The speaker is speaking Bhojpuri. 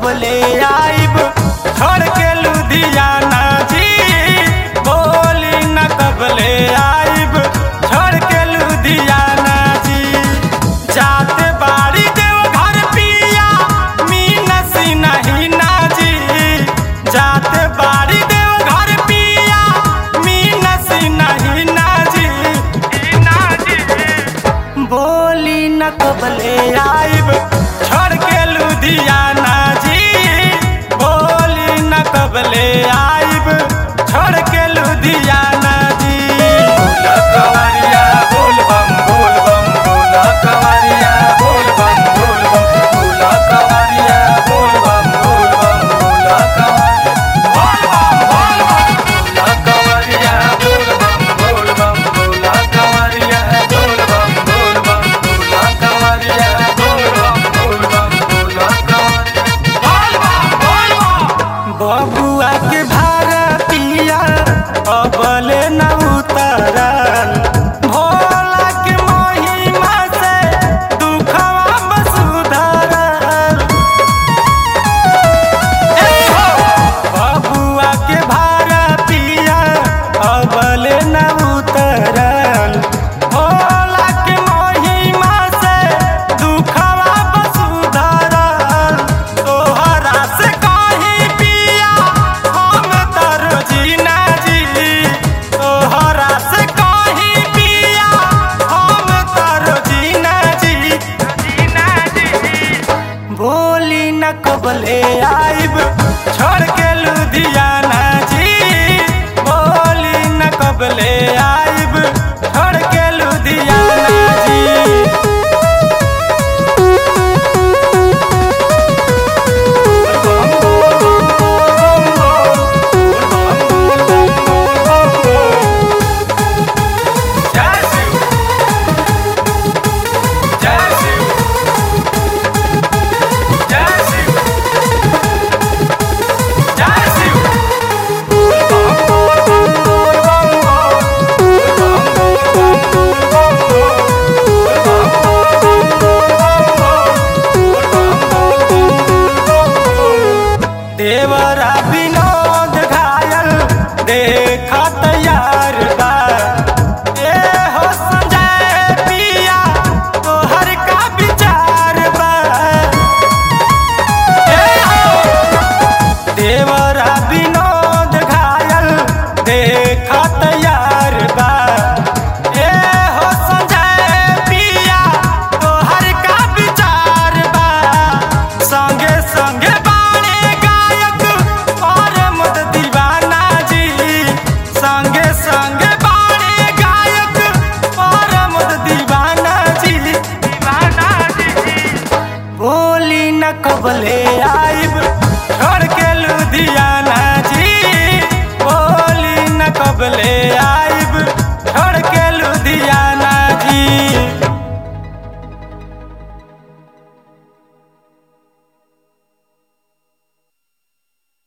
कबले आइब छोड़ के लुधियाना जी बोली न कबले आइब छोड़ के लुधियाना जी जाते बाड़ी देव घर पिया मीनस नहीं ना जी जाते बाड़ी देव घर पिया मीनस नहीं ना जी ना जी बोली न कबले आइब छोड़ के लुधियाना जी बोली न कबले आइब छोड़ के लुधियाना जी बोल कवरिया बोल बम बोल बम बोल कवरिया बोल बम बोल बम बोल कवरिया बोल बम बोल बम बोल कवरिया बोल बम बोल बम बोल कवरिया बोल बम बोल बम बोल कवरिया बोल बम बोल बम बोल कवरिया बोल बम बोल बम बोल बम बबुआ के भारतिया अबले न उतरल भोला के महिमा से दुखवा बसुधरल बबुआ के भारतिया अबले न उतरल भोला के महिमा से दुखवा बसुधरल तोहरा से कहीं पिया हम तर जीना जी तोहरा से कहीं पिया हम तर जीना जी जीना जी बोली न कबले आइब छोड़ के लुधियाना जी बोली न कबले आइब छोड़ के लुधियाना जी देवरा विनोद घायल देखा तैयार बा ए हो संजय पिया तोहर का विचार बा ए हो देवरा विनोद घायल देखा तैयार बा ए हो संजय पिया तोहर का विचार बा संगे संगे बाणे गायक और मुद दीवाना जी संगे संगे बाणे गायक और मुद दीवाना जी दीवाना जी बोली न कबले आ